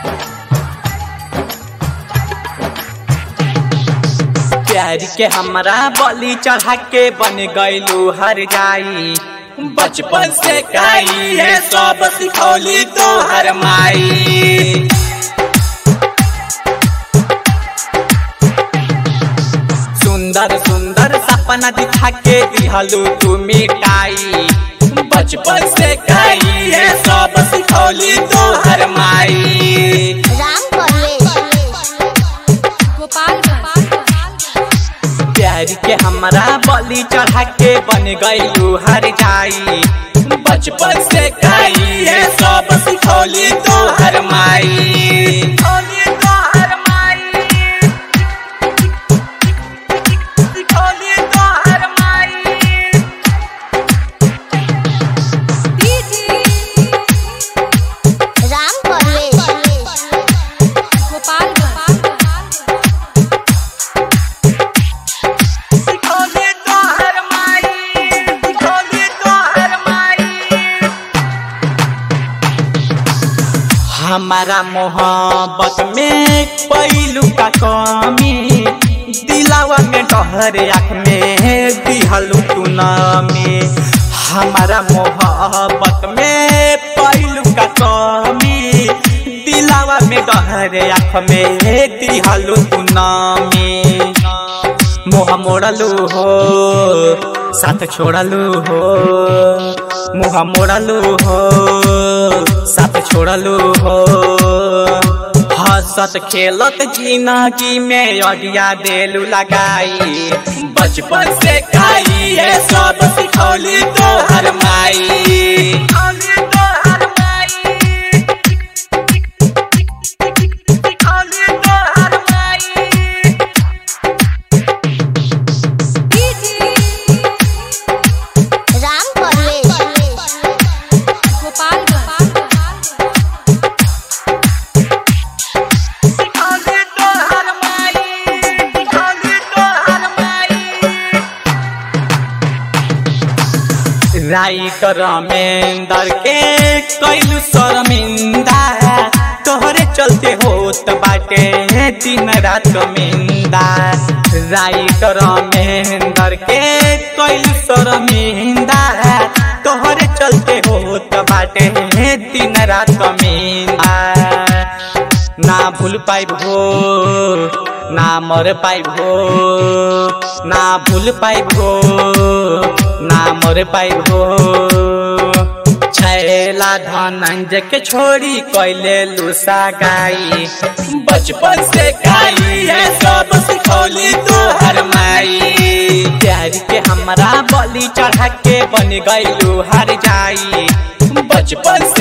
प्यार के हमरा बलि चढ़ा के बन गईलू हर जाई बचपन से काई है सब सिखौली तो हर माई सुंदर सुंदर सपना दिखा के दिहलू तू मिटाई बचपन से काई है सब सिखौली तो हर माई राम परवेश प्यार के हमरा बलि चढ़ा के बन गईलू हर जाई बचपन से काई है सब सिखौली तो हर माई सिखौली तो हर माई सिखौली तो हर माई राम परवेश सिखौली तो हर माई सिखौली तो हर माई हमारा मोहब्बत में पैलू का कमी दिलावा में डहर आँख में दिहलू तू नामी हमारा मोहब्बत में पैलू का कमी दिलावा में डहर आँख में दिहलू तू नामी मुँह मोड़लू हो साथ छोड़लू हो मुँह मोड़लू हो साथ छोड़लू हो हंसत खेलत जिंदगी में अडिया देलू लगाई बचपन से खाई है सब सिखौली तो हर माई सिखौली तो हर माई सिखौली तो हर माई राम परवेश सिखौली तो हर माई सिखौली तो हर माई राइटर मेंदर के कैलू शर्मिंदा तोहरे चलते होत बाटे दिन रात मिंदा राइटर मेंदर के कैलू शर्मिंदा तोहरे चलते होत बाटे दिन रात मिंदा ना भूल पाइब हो ना मर पाइब हो ना भूल पाइब हो ना मर पाइब हो छैला धनंजय के छोड़ी कैले लूसा गाई बचपन से खाई है सब सिखौली तो हर माई प्यार के हमरा बलि चढ़ा के बन गईलू हर जाई बचपन